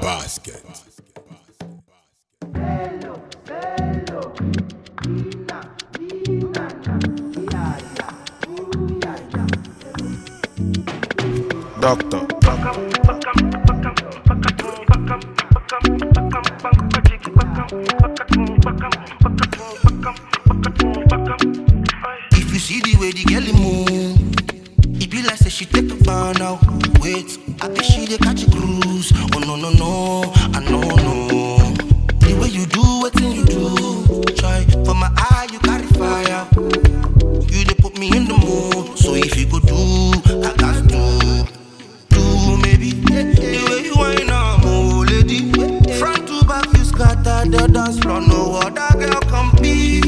basket. Doctor. If you see the way the girl move, it be like say she take a burn out. Wait, I think she dey catch a cruise. Oh no no no, I no no. The way you do what you do, try for my eye you carry fire. You dey put me in the mood, so if you go do, I got do. Do maybe the way you whine am, oh lady. Front to back you scatter the dance floor, no other girl compete.